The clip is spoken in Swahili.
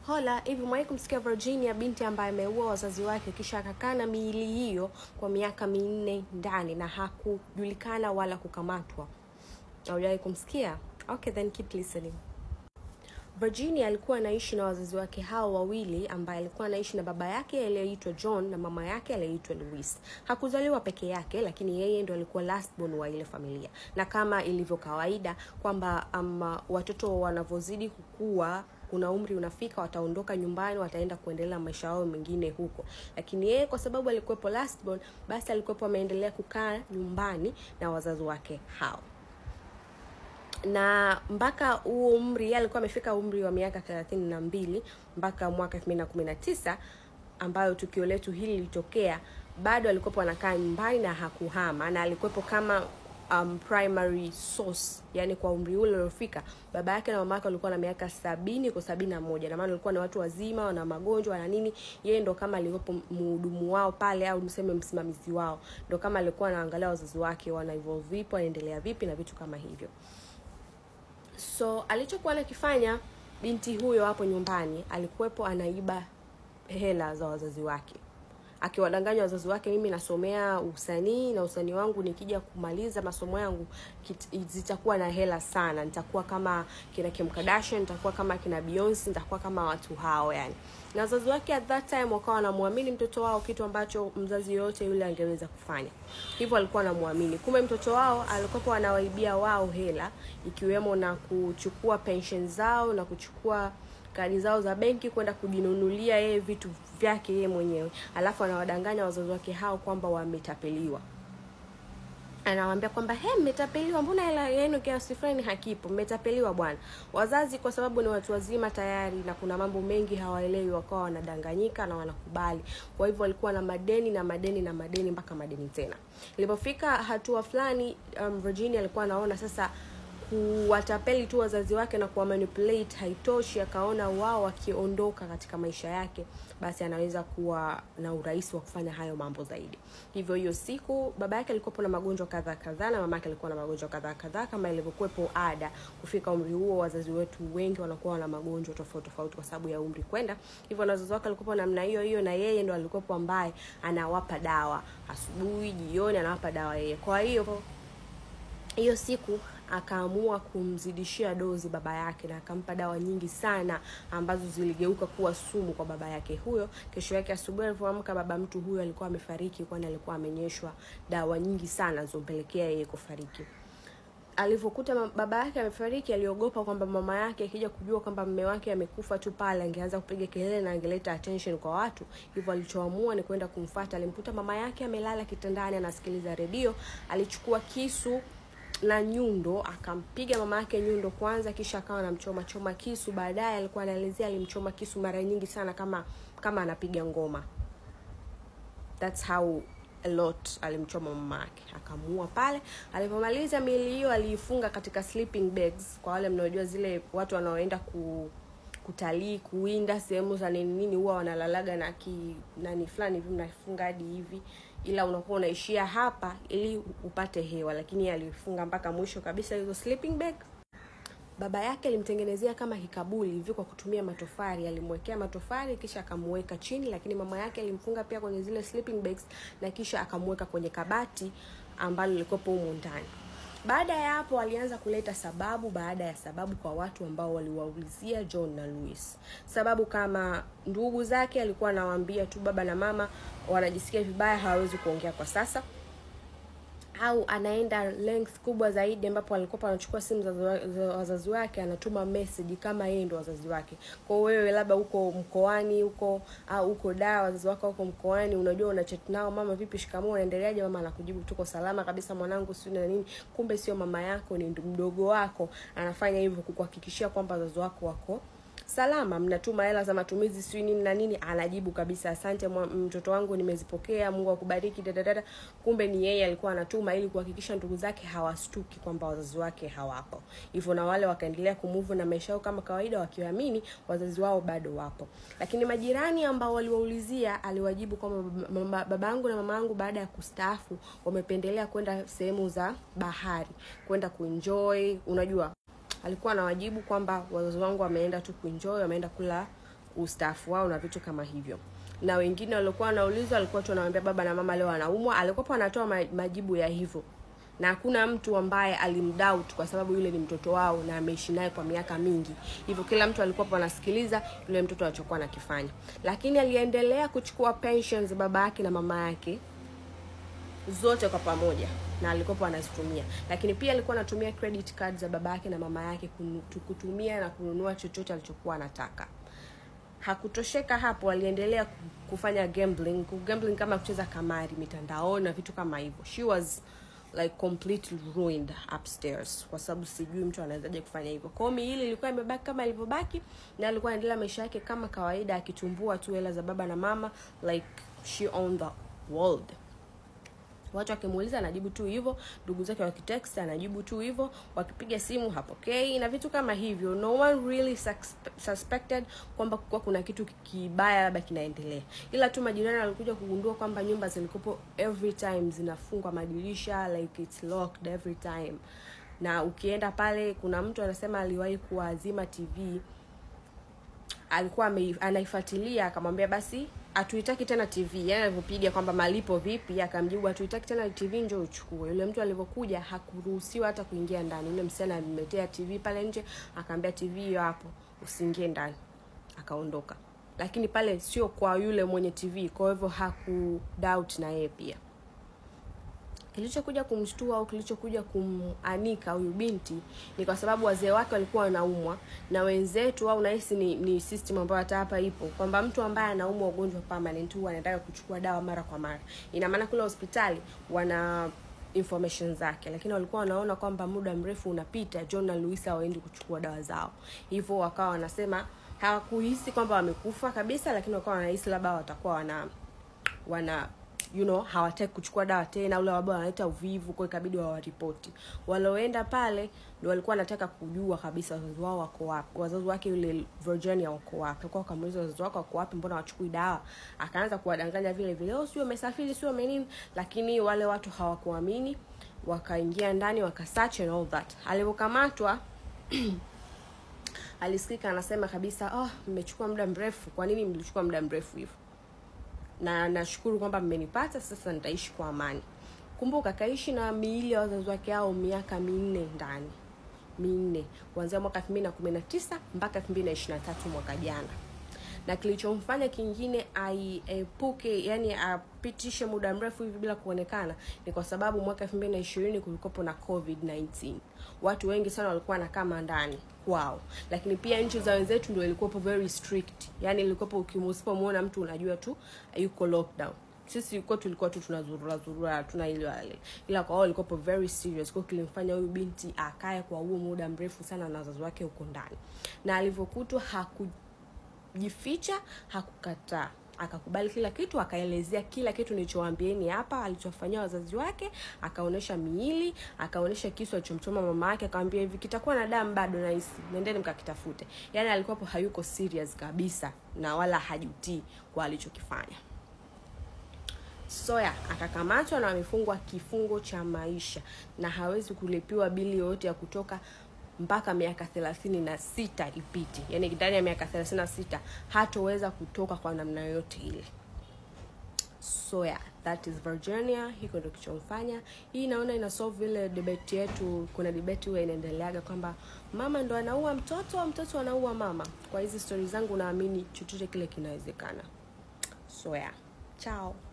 Hola, hivi mwahi kumsikia Virginia, binti ambaye ameua wazazi wake kisha akakaa na miili hiyo kwa miaka minne ndani na hakujulikana wala kukamatwa? Haujawahi kumsikia? Okay, then keep listening. Virginia alikuwa anaishi na wazazi wake hao wawili, ambaye alikuwa anaishi na baba yake aliyeitwa John na mama yake aliyeitwa Louise. Hakuzaliwa peke yake, lakini yeye ndo alikuwa last born wa ile familia, na kama ilivyo kawaida kwamba um, watoto wanavyozidi kukua kuna umri unafika wataondoka nyumbani wataenda kuendelea maisha yao mengine huko lakini yeye kwa sababu alikuwepo last born basi alikuwepo ameendelea kukaa nyumbani na wazazi wake hao na mpaka huo umri yeye alikuwa amefika umri wa miaka thelathini na mbili mpaka mwaka elfu mbili na kumi na tisa ambayo tukio letu hili lilitokea bado alikuwepo anakaa nyumbani na hakuhama na alikuwepo kama um, primary source yani kwa umri ule uliofika baba yake na mama yake walikuwa na miaka sabini kwa sabini na moja na maana walikuwa ni watu wazima wana magonjwa na nini yeye ndo kama alikuwepo mhudumu wao pale au niseme msimamizi wao ndo kama alikuwa anaangalia wazazi wake wana evolve vipi wanaendelea vipi na vitu kama hivyo so alichokuwa anakifanya binti huyo hapo nyumbani alikuwepo anaiba hela za wazazi wake akiwadanganya wazazi wake mimi nasomea usanii na usanii wangu nikija kumaliza masomo yangu kit- zitakuwa na hela sana nitakuwa kama kina Kim Kardashian nitakuwa kama kina Beyonce nitakuwa kama watu hao yani na wazazi wake at that time wakawa wanamwamini mtoto wao kitu ambacho mzazi yoyote yule angeweza kufanya hivyo alikuwa anamwamini kumbe mtoto wao alikuwa anawaibia wao hela ikiwemo na kuchukua pension zao na kuchukua kadi zao za benki kwenda kujinunulia yeye vitu vyake yeye mwenyewe alafu anawadanganya wazazi wake hao kwamba wametapeliwa anawaambia kwamba he mmetapeliwa mbona hela yenu kiasi fulani hakipo mmetapeliwa bwana wazazi kwa sababu ni watu wazima tayari na kuna mambo mengi hawaelewi wakawa wanadanganyika na wanakubali kwa hivyo walikuwa na madeni na madeni na madeni mpaka madeni tena ilipofika hatua fulani um, virginia alikuwa anaona sasa kuwatapeli tu wazazi wake na kuwa manipulate haitoshi akaona wao wakiondoka katika maisha yake basi anaweza kuwa na urahisi wa kufanya hayo mambo zaidi hivyo hiyo siku baba yake alikuwepo na magonjwa kadhaa kadhaa na mama yake alikuwa na magonjwa kadhaa kadhaa kama ilivyokuwepo ada kufika umri huo wazazi wetu wengi wanakuwa na magonjwa tofauti tofauti kwa sababu ya umri kwenda hivyo na wazazi wake alikuwepo namna hiyo hiyo na yeye ndo alikuwepo ambaye anawapa dawa asubuhi jioni anawapa dawa yeye kwa hiyo hiyo siku akaamua kumzidishia dozi baba yake na akampa dawa nyingi sana ambazo ziligeuka kuwa sumu kwa baba yake huyo kesho yake asubuhi alivyoamka baba mtu huyo alikuwa amefariki kwani alikuwa amenyeshwa dawa nyingi sana zompelekea yeye kufariki alivyokuta baba yake amefariki aliogopa kwamba mama yake akija kujua kwamba mme wake amekufa tu pale angeanza kupiga kelele na angeleta attention kwa watu hivyo alichoamua ni kwenda kumfata alimkuta mama yake amelala kitandani anasikiliza redio alichukua kisu na nyundo akampiga mama yake nyundo kwanza kisha akawa anamchoma choma kisu baadaye alikuwa anaelezea alimchoma kisu mara nyingi sana kama kama anapiga ngoma thats how a lot alimchoma mama yake akamuua pale alipomaliza miili hiyo aliifunga katika sleeping bags kwa wale mnaojua zile watu wanaoenda ku kutalii kuwinda sehemu za nini nini huwa wanalalaga na ki nani fulani hivi mnafunga hadi hivi ila unakuwa unaishia hapa ili upate hewa lakini alifunga mpaka mwisho kabisa hizo sleeping bag baba yake alimtengenezea kama kikabuli hivi kwa kutumia matofali alimwekea matofali kisha akamuweka chini lakini mama yake alimfunga pia kwenye zile sleeping bags na kisha akamweka kwenye kabati ambalo lilikopo humu ndani baada ya hapo alianza kuleta sababu baada ya sababu kwa watu ambao waliwaulizia john na louis sababu kama ndugu zake alikuwa anawaambia tu baba na mama wanajisikia vibaya hawawezi kuongea kwa sasa au anaenda length kubwa zaidi ambapo alikuwa anachukua simu za, za wazazi wake anatuma message kama yeye ndo wazazi wake kwa wewe labda uko mkoani huko au uko daa wazazi wako huko mkoani unajua una chat nao mama vipi shikamoo unaendeleaje mama anakujibu tuko salama kabisa mwanangu sio na nini kumbe sio mama yako ni mdogo wako anafanya hivyo kukuhakikishia kwamba wazazi wako wako salama mnatuma hela za matumizi sijui nini na nini anajibu kabisa asante mtoto wangu nimezipokea mungu akubariki dadadada kumbe ni yeye alikuwa anatuma ili kuhakikisha ndugu zake hawastuki kwamba wazazi wake hawapo hivyo na wale wakaendelea kumuvu na maisha yao kama kawaida wakiamini wazazi wao bado wapo lakini majirani ambao waliwaulizia aliwajibu kwamba babangu na mama yangu baada ya kustaafu wamependelea kwenda sehemu za bahari kwenda kuenjoy unajua alikuwa anawajibu kwamba wazazi wangu wameenda tu kuenjoy wameenda kula ustaafu wao na vitu kama hivyo na wengine waliokuwa wanaulizwa walikuwa tu wanawambia baba na mama leo anaumwa alikuwapo anatoa ma- majibu ya hivyo na hakuna mtu ambaye alimdoubt kwa sababu yule ni mtoto wao na ameishi naye kwa miaka mingi hivyo kila mtu alikuwa anasikiliza yule mtoto alichokuwa anakifanya lakini aliendelea kuchukua pensions za baba yake na mama yake zote kwa pamoja na alikuwa anazitumia lakini pia alikuwa anatumia credit card za baba yake na mama yake kunu- kutumia na kununua chochote alichokuwa anataka hakutosheka hapo aliendelea ku- kufanya gambling gambling kama kucheza kamari mitandaoni na vitu kama hivyo she was like completely ruined upstairs kwa sababu sijui mtu anawezaje kufanya hivyo kwao miili ilikuwa imebaki kama ilivyobaki na alikuwa anaendelea maisha yake kama kawaida akitumbua tu hela za baba na mama like she owned the world watu wakimuuliza anajibu tu hivyo ndugu zake wakitext anajibu tu hivyo wakipiga simu hapokei na vitu kama hivyo no one really suspe- suspected kwamba kuwa kuna kitu kibaya labda kinaendelea ila tu majirani walikuja kugundua kwamba nyumba zilikopo every time zinafungwa madirisha like it's locked every time na ukienda pale kuna mtu anasema aliwahi kuwazima tv alikuwa ame- anaifuatilia akamwambia basi hatuitaki tena tv yani alivyopiga kwamba malipo vipi akamjibu hatuitaki tena tv njo uchukue yule mtu alivyokuja hakuruhusiwa hata kuingia ndani yule msichana alimletea tv pale nje akaambia tv hiyo hapo usiingie ndani akaondoka lakini pale sio kwa yule mwenye tv kwa hivyo haku doubt na yeye pia kilichokuja kumshtua au kilichokuja kumanika huyu binti ni kwa sababu wazee wake walikuwa wanaumwa na wenzetu au nahisi ni, ni system ambayo hata hapa ipo kwamba mtu ambaye anaumwa ugonjwa permanent huwa anataka kuchukua dawa mara kwa mara ina maana kule hospitali wana information zake lakini walikuwa wanaona kwamba muda mrefu unapita john na luisa hawaendi kuchukua dawa zao hivyo wakawa wanasema hawakuhisi kwamba wamekufa kabisa lakini wakawa wanahisi labda watakuwa wana wana you know hawataki kuchukua dawa tena ule labda wanaleta uvivu kwa ikabidi wawaripoti walioenda pale ndio walikuwa wanataka kujua kabisa wazazi wao wako wapi wazazi wake yule virginia wako wapi alikuwa wakamuuliza wazazi wako wako wapi mbona wachukui dawa akaanza kuwadanganya vile vile oh sio umesafiri sio umenini lakini wale watu hawakuamini wakaingia ndani wakasearch and all that alivyokamatwa alisikika anasema kabisa oh mmechukua muda mrefu kwa nini mlichukua muda mrefu hivyo na nashukuru kwamba mmenipata sasa nitaishi kwa amani kumbuka kaishi na miili ya wazazi wake hao miaka minne ndani minne kuanzia mwaka elfu mbili na kumi na tisa mpaka elfu mbili na ishiri na tatu mwaka jana na kilichomfanya kingine aiepuke yani apitishe muda mrefu hivi bila kuonekana ni kwa sababu mwaka elfu mbili na ishirini kulikopo na covid 19 watu wengi sana walikuwa wanakaa ndani kwao lakini pia nchi za wenzetu ndio ilikuwapo very strict yani ilikuwapo usipomuona mtu unajua tu yuko lockdown sisi kwa tulikuwa tu tunazurura zurura hatuna ile wale ila kwa wao ilikuwapo very serious kwa kilimfanya huyu binti akae kwa huo muda mrefu sana na wazazi wake huko ndani na alivyokutwa haku jificha hakukataa akakubali kila kitu akaelezea kila kitu nilichowaambieni hapa alichofanyia wazazi wake akaonyesha miili akaonyesha kisu alichomchoma mama yake akamwambia hivi kitakuwa na damu bado nahisi nendeni mkakitafute yaani alikuwapo hayuko serious kabisa na wala hajutii kwa alichokifanya soya akakamatwa na amefungwa kifungo cha maisha na hawezi kulipiwa bili yoyote ya kutoka mpaka miaka thelathini na sita ipite yaani ndani ya miaka thelathini na sita hatoweza kutoka kwa namna yoyote ile so yeah, that is virginia hiko ndo kichomfanya hii naona ina solve ile debate yetu kuna debate huwa inaendeleaga kwamba mama ndo anaua mtoto au mtoto anaua mama kwa hizi stori zangu naamini chochote kile kinawezekana so yeah chao